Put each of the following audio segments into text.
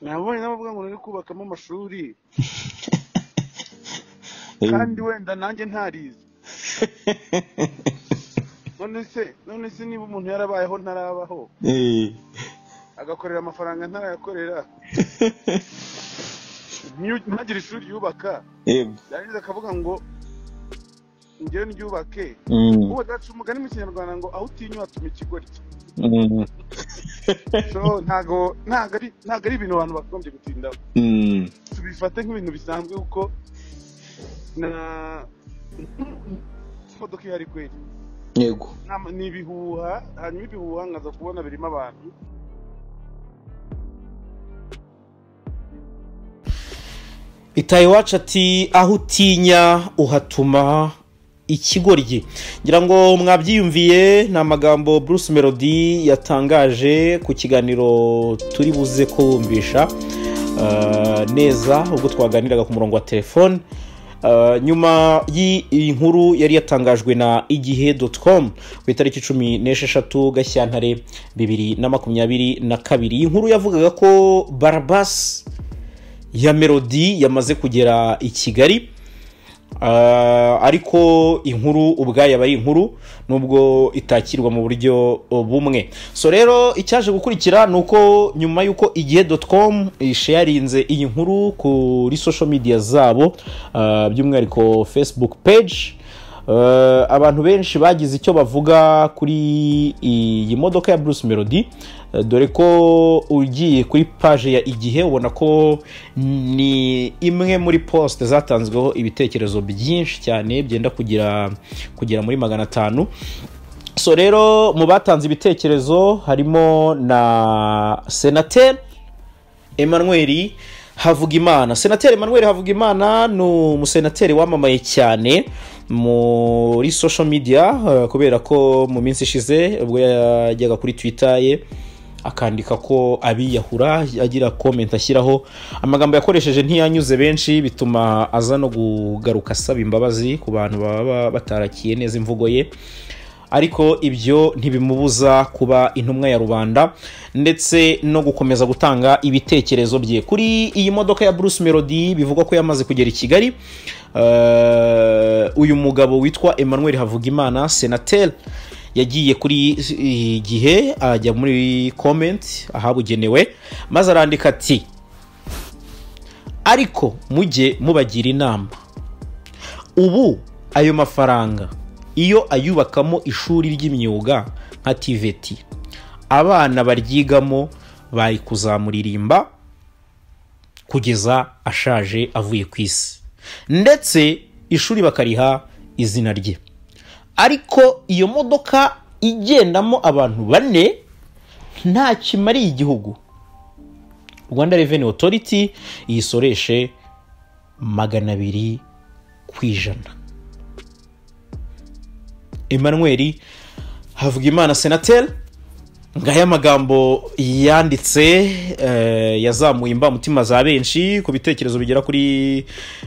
nabonye n'abavuga ngo nari kubakamo amashuri Eh, kandi wenda nanjye ntarize none se none se niba umuntu yarabayeho ntarabaho eh, agakorera amafaranga ntarayakorera nyu- ntagire ishuri yubaka yego yarangiza akavuga ngo njyewe ndyubake Mm, ubu dacu umugani mu kinyarwanda ngo aho utinywa hatuma ikigoryi mm, so ntago ntago ari ntago ari ibintu abantu bagombye gutindaho mm, tubifate nk'ibintu bisanzwe kuko na imodoka ihari kweri yego Nama- ni ibihuha hanyuma ibihuha nkaza kubona birimo abantu itaye iwacu ati aho utinya uhatuma ikigoryi ngira ngo mwabyiyumviye ni amagambo bruce melody yatangaje ku kiganiro turi buze ko bumvisha eh, neza ubwo twaganiraga ku murongo wa telefone Eh, nyuma y'iyi nkuru yari yatangajwe na igihe com ku itariki cumi n'esheshatu gashyantare bibiri na makumyabiri na kabiri iyi nkuru yavugaga ko barabasi ya melody yamaze kugera i kigali Ah, ariko inkuru ubwayo aba ari inkuru nubwo itakirwa mu buryo bumwe so rero icyaje gukurikira ni uko nyuma y'uko igihe com isharinze iyi nkuru kuri social media zabo ah, by'umwihariko facebook page Eh, abantu benshi bagize icyo bavuga kuri iyi modoka ya Bruce Melody eh, dore ko ugiye kuri page ya igihe ubona ko ni imwe muri post zatanzweho ibitekerezo byinshi cyane byenda kugera kugera muri magana atanu so rero mu batanze ibitekerezo harimo na senateri Emmanuel Havugimana senateri Emmanuel Havugimana ni umusenateri wamamaye cyane muri social media eh, kubera ko mu minsi ishize ubwo yajyaga kuri twitter ye akandika ko abiyahura agira comment ashyiraho amagambo yakoresheje ntiyanyuze benshi bituma aza no kugaruka asaba imbabazi ku bantu baba batarakiye neza imvugo ye ariko ibyo ntibimubuza kuba intumwa ya rubanda ndetse no gukomeza gutanga ibitekerezo bye kuri iyi modoka ya bruce melody bivugwa ko yamaze kugera i kigali eh, uyu mugabo witwa emmanuel havugimana senateri yagiye kuri eh, gihe ajya muri comment ahabugenewe maze arandika ati ariko mujye mubagira inama ubu ayo mafaranga iyo ayubakamo ishuri ry'imyuga nka tiveti abana baryigamo bari kuzamuririmba kugeza ashaje avuye ku isi ndetse ishuri bakariha izina rye ariko iyo modoka igendamo abantu bane nta kimariye igihugu rwanda reveni otoriti iyisoreshe magana abiri ku ijana emmanuel havugimana senateri ngaya amagambo yanditse eh, yazamuye imbamutima za benshi ku bitekerezo bigera kuri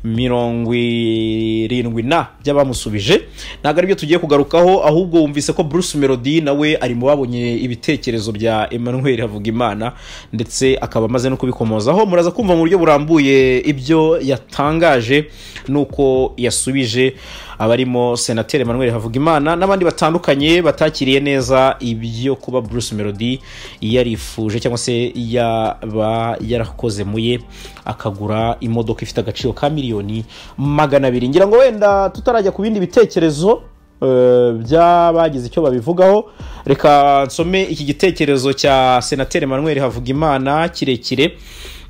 mirongo irindwi na by'abamusubije ntabwo aribyo tugiye kugarukaho ahubwo wumvise ko bruce melody nawe ari mu babonye ibitekerezo bya emmanuel havugimana ndetse akaba amaze no kubikomozaho muraza kumva mu buryo burambuye ibyo yatangaje n'uko yasubije abarimo senateri emmanuel havugimana n'abandi batandukanye batakiriye neza ibyo kuba bruce melody yarifuje cyangwa se yaba yarakoze mu ye akagura imodoka ifite agaciro ka miliyoni magana abiri ngira ngo wenda tutarajya ku bindi bitekerezo eh, by'abagize icyo babivugaho reka nsome iki gitekerezo cya senateri emmanuel havugimana kirekire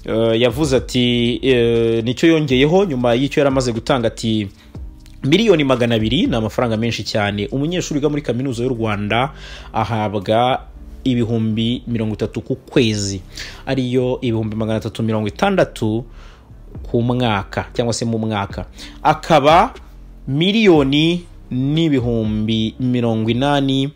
Eh, yavuze ati eh, nicyo yongeyeho nyuma y'icyo yari amaze gutanga ati miliyoni magana abiri ni amafaranga menshi cyane umunyeshuri wiga muri kaminuza y'u rwanda ahabwa ibihumbi mirongo itatu ku kwezi ariyo ibihumbi magana atatu mirongo itandatu ku mwaka cyangwa se mu mwaka akaba miliyoni n'ibihumbi mirongo inani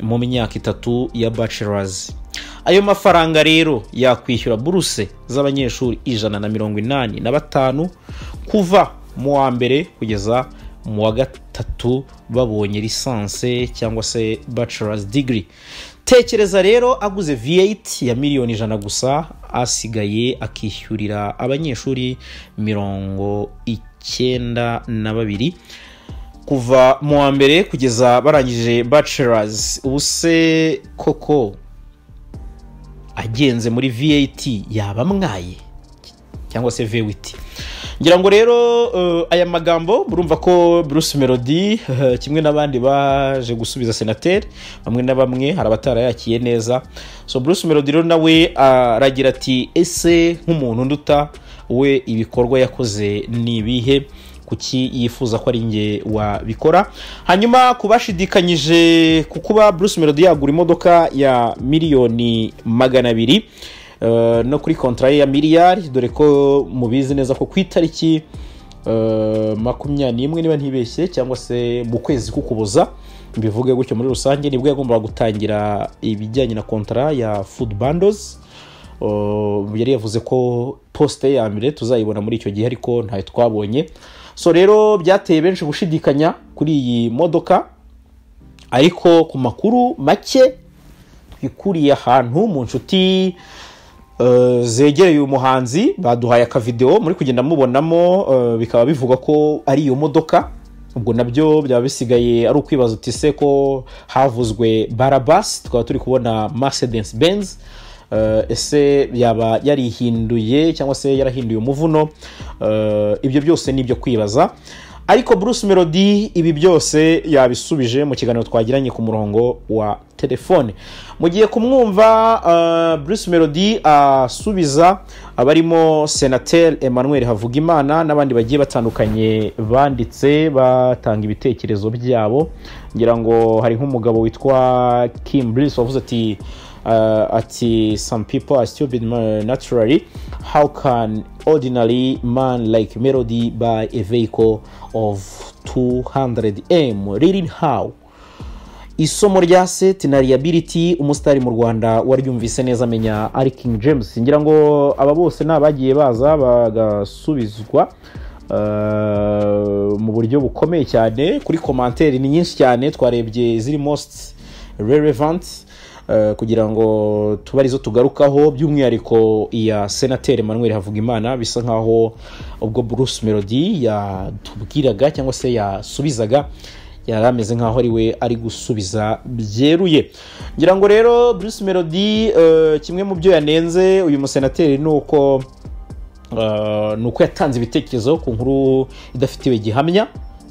mu myaka itatu ya bachelors ayo mafaranga rero yakwishyura buruse z'abanyeshuri ijana na mirongo inani na batanu kuva mu wa mbere kugeza mu wa gatatu babonye lisanse cyangwa se bachelors degree tekereza rero aguze v8 ya miliyoni ijana gusa asigaye akishyurira abanyeshuri mirongo icyenda na babiri kuva mu wa mbere kugeza barangije bachelors ubu se koko agenze muri v8 yaba amwaye cyangwa se v8 ngira ngo rero eh, aya magambo murumva ko bruce melody eh, kimwe n'abandi baje gusubiza senateri bamwe na bamwe hari abatarayakiye neza so bruce melody rero nawe aragira ati ese nk'umuntu nduta we ibikorwa yakoze ni ibihe kuki yifuza ko ari nge wabikora hanyuma kubashidikanyije ku kuba bruce melody yagura imodoka ya miliyoni magana abiri eh, no kuri kontra ye ya miliyari dore ko mubizi neza ko ku itariki eh, makumyabiri n'imwe niba ntibeshye cyangwa se mu kwezi k'ukuboza mbivuge gutyo muri rusange nibwo yagombaga gutangira ibijyanye na kontara ya food bandos Uh, yari yavuze ko posite ya mbere tuzayibona muri icyo gihe ariko ntayo twabonye so rero byateye benshi gushidikanya kuri iyi modoka ariko ku makuru make twikuriye ahantu mu nshuti eh, zegereye uyu muhanzi baduhaye akavidewo muri kugenda mubonamo eh, bikaba bivuga ko ari iyo modoka ubwo nabyo byaba bisigaye ari ukwibaza uti se ko havuzwe barabas tukaba turi kubona mercedes benz Eh, ese yaba yarihinduye cyangwa se yarahinduye umuvuno Eh, ibyo byose ni ibyo kwibaza ariko bruce melody ibi byose yabisubije mu kiganiro twagiranye ku murongo wa telefone mugiye kumwumva eh, bruce melody asubiza abarimo senateri emmanuel havugimana n'abandi bagiye batandukanye banditse batanga ibitekerezo byabo ngira ngo hari nk'umugabo witwa kim brice wavuze ati uh, ati some people are stupid uh, naturally how can ordinary man like melody buy a vehicle of 200m reading how isomo rya set na liability umusitari mu rwanda waryumvise neza amenya ari king james ngira ngo aba bose ni abagiye baza bagasubizwa uh, mu buryo bukomeye cyane kuri komanteri ni nyinshi cyane twarebye ziri most relevant eh, kugira ngo tube arizo tugarukaho by'umwihariko iya senateri manuel havugimana bisa nkaho ubwo bruce melody yatubwiraga cyangwa se yasubizaga yari ameze nkaho ari we ari gusubiza byeruye ngira ngo rero bruce melody eh, kimwe mu byo yanenze uyu musenateri ni uko Uh, ni uko yatanze ibitekerezo ku nkuru idafitiwe gihamya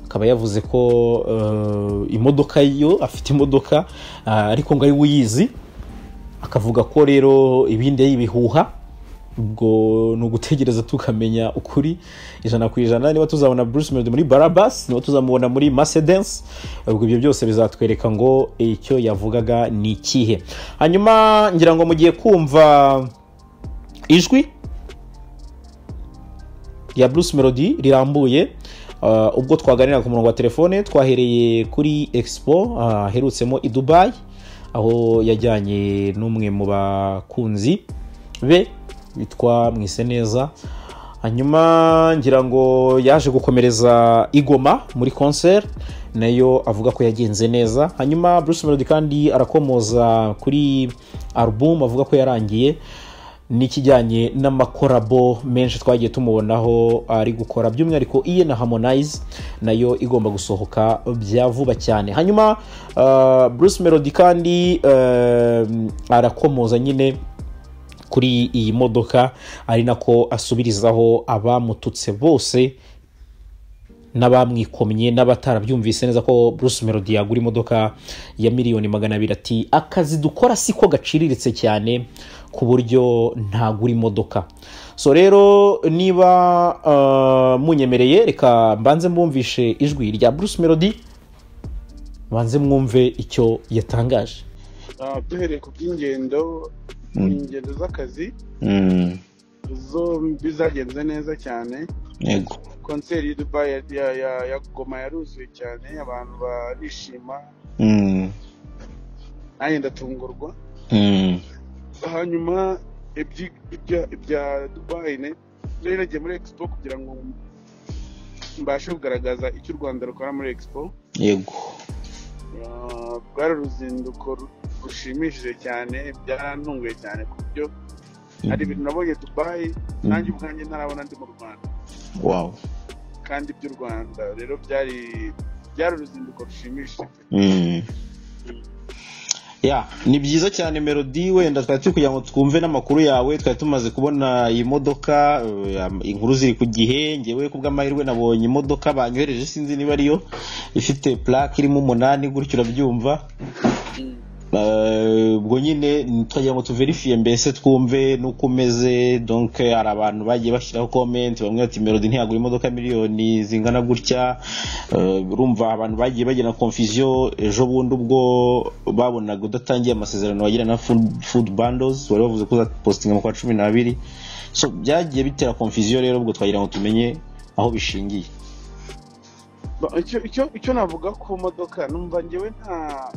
akaba yavuze ko uh, imodoka yo afite imodoka uh, ariko ngo ari we uyizi akavuga ko rero ibindi y'ibihuha ubwo ni ugutegereza tukamenya ukuri ijana ku ijana niba tuzabona bruce melody muri barabas niba tuzamubona muri mercedes ubwo ibyo byose bizatwereka ngo icyo yavugaga ni ikihe hanyuma ngira ngo mugiye kumva ijwi rya bruce melody rirambuye Uh, ubwo twaganira ku murongo wa telefone twahereye kuri expo aherutsemo i dubayi aho yajyanye n'umwe mu bakunzi be witwa mwiseneza hanyuma ngira ngo yaje gukomereza igoma muri concert nayo avuga ko yagenze neza hanyuma bruce melody kandi arakomoza kuri album avuga ko yarangiye n'ikijyanye n'amakorabo menshi twagiye tumubonaho ari gukora by'umwihariko iye na harmonize nayo igomba gusohoka bya vuba cyane hanyuma uh, bruce melody kandi uh, arakomoza nyine kuri iyi modoka ari nako asubirizaho abamututse bose n'abamwikomye n'abatarabyumvise neza ko bruce melody yagura imodoka ya miliyoni magana abiri ati akazi dukora siko gaciriritse cyane ku buryo ntagura imodoka so rero niba uh, munyemereye reka mbanze mwumvishe ijwi rya bruce melody mbanze mwumve icyo yatangaje Ah, duhereye ku by'ingendo Mm. ingendo z'akazi Mm. zombi zagenze neza cyane yego konseri y'i dubayi ya- ya- ya- ya goma yaruzuye cyane abantu barishima Mm. nanjye ndatungurwa Mm. hanyuma ibyi- ibya- ibya dubayi ne rero nagiye muri expo kugira ngo mbashe kugaragaza icyo u rwanda rukora muri expo yego Ah, rwari uruzinduko ru- rushimishije cyane byarantunguye cyane ku buryo hari ibintu nabonye dubayi nanjye ubwanjye ntarabona ndi mu rwanda wow kandi iby'u rwanda rero byari byari uruzinduko rushimishije Mm. Yeah, ni byiza cyane melodi wenda twari turi kugira ngo twumve n'amakuru yawe twari tumaze kubona iyi modoka eh, inkuru ziri ku gihe ngewe ku bw'amahirwe nabonye imodoka banyohereje sinzi niba ariyo ifite plaque irimo umunani gutyo urabyumva Eh, ubwo nyine twagira ngo tuverifiye mbese twumve n'uko umeze donc hari abantu bagiye bashyiraho comment bamwe bati melody ntiyagura imodoka miliyoni zingana gutya Eh, urumva abantu bagiye bagena confusion ejo bundi ubwo babonaga udatangiye amasezerano wagira na food, food bundles wari bavuze ko uzapositinga mu kwa cumi n'abiri so byagiye bitera confusion rero ubwo twagira ngo tumenye aho bishingiye Ba- icyo icyo icyo navuga ku modoka numva ngewe nta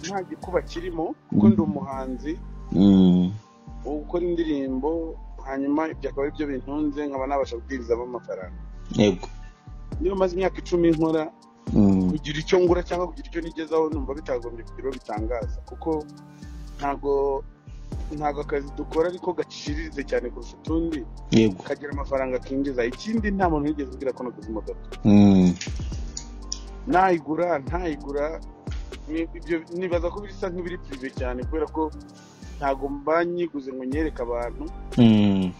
nta gikuba kirimo kuko ndi umuhanzi mm. uwo gukora indirimbo hanyuma ibyo akaba aribyo bintunze nkaba nabasha kubwiriza amafaranga yego niba maze imyaka icumi nkora mm. kugira icyo ngura cyangwa kugira icyo nigezaho numva bitagombye kugira uwo bitangaza kuko ntago ntago akazi dukora ariko gaciriritse cyane kurusha utundi yego kagira amafaranga kinjiza ikindi nta muntu wigeze ugira ko naguze imodoka mm. ntayigura ntayigura ni- ibyo nibaza ko bisa nk'ibiri pirive cyane kubera ko ntago mba nyiguze ngo nyereke abantu Mm.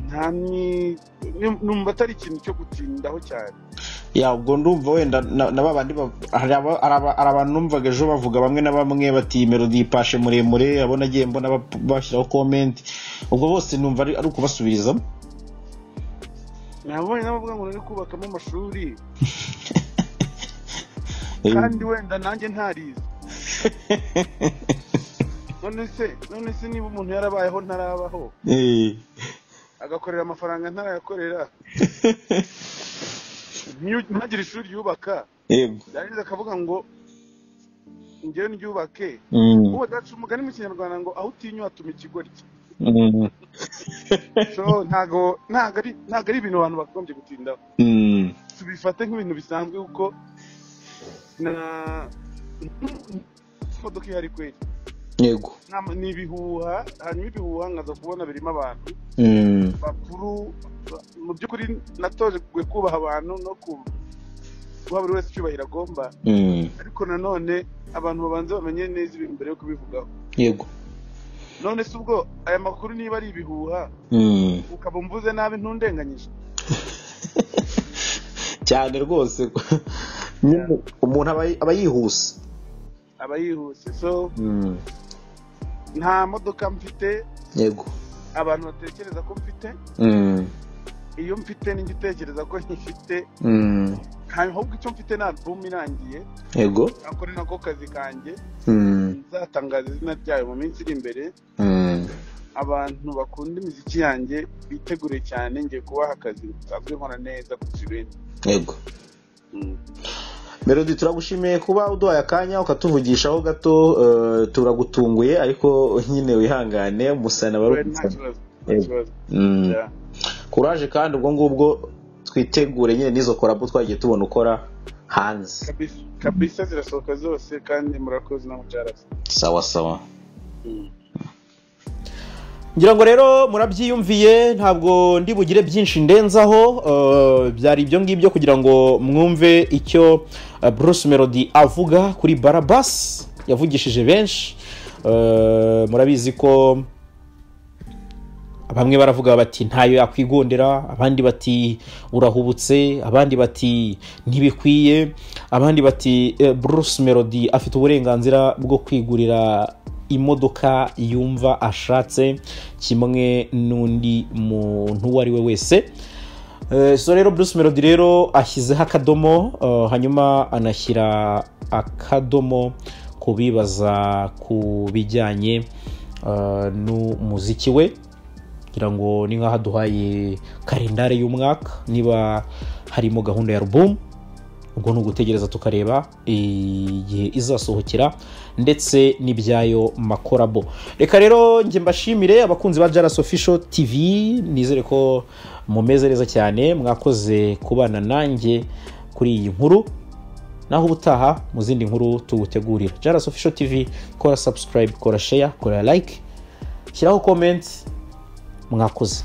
nta ni ni- numva atari ikintu cyo gutindaho cyane ya ubwo ndumva wenda na na ba bandi ba- hari aba- hari aba- hari abantu numvaga ejo bavuga bamwe na bamwe bati melody yipashe muremure abo nagiye mbona bap- bashyiraho comment ubwo bose numva ari ari ukubasubiriza nabonye n'abavuga ngo nari kubakamo amashuri Eh, kandi wenda nanjye ntarizi none se none se niba umuntu yarabayeho ntarabaho eh, agakorera amafaranga ntarayakorera ntiyu- ntagire ishuri yubaka yego yarangiza akavuga ngo ngewe ndyubake Mm, ubu dacu umugani mu kinyarwanda ngo aho utinya hatuma ikigoryi mm, so ntago ntago ari ntago ari ibintu abantu bakagombye gutindaho mm, tubifate nk'ibintu bisanzwe kuko na imodoka ihari kweri yego Nta- ni ibihuha hanyuma ibihuha nkaza kubona birimo abantu Mm, bakuru ba- mu by'ukuri natoje kwe kubaha abantu no ku- guha buri wese icyubahiro agomba mm, ariko nanone abantu babanza bamenye neza ibintu mbere yo kubivugaho yego none se ubwo aya makuru niba ari ibihuha Mm. ukaba umvuze nabi ntundenganyije cyane rwose nyine umuntu aba aba yihuse aba yihuse so Mm, nta modoka mfite yego abantu batekereza ko mfite Mm, iyo mfite nijya utekereza ko nyifite mm, ahubwo icyo mfite ni album irangiye yego ako ni nako kazi kanjye Mm, nzatangaza izina ryayo mu minsi iri imbere mm. abantu bakunda imiziki yanjye bitegure cyane ngiye kubaha akazi nsanzwe nkora neza kurusha ibindi yego Mm. melody turagushimiye kuba uduhaye akanya ukatuvugishaho gato eh, turagutunguye ariko nyine wihangane umusana We, nta barutse kibazo nta Yego. kibazo Mm. Yeah. kuraje kandi ubwo ngubwo twitegure nyine n'izo korabo twagiye tubona ukora hanze kabisa kabisa zirasohoka zose kandi murakoze namucarasi sawa sawa ngira ngo rero murabyiyumviye ntabwo ndi bugire byinshi ndenzaho eh, byari ibyo ngibyo kugira ngo mwumve icyo eh, Bruce Melody avuga kuri Barabas yavugishije benshi Eh, murabizi ko bamwe baravuga bati ntayo yakwigondera abandi bati urahubutse abandi bati ntibikwiye abandi bati eh, Bruce Melody afite uburenganzira bwo kwigurira imodoka yumva ashatse kimwe n'undi muntu uwo ari we wese Eh, so rero Bruce Melody rero ashyizeho akadomo eh, hanyuma anashyira akadomo ku bibaza ku bijyanye eh, n'umuziki we kugira ngo ni nk'aho aduhaye kalendari y'umwaka niba harimo gahunda ya album ubwo ni ugutegereza tukareba igihe izasohokera ndetse n'ibyayo makorabo reka rero njye mbashimire abakunzi ba jaras official tv nizere ko mumeze neza cyane mwakoze kubana nanjye kuri iyi nkuru naho ubutaha mu zindi nkuru tugutegurira jarasi ofisho tivi kora sabusikarayibu kora sheya kora layike shyiraho komenti mwakoze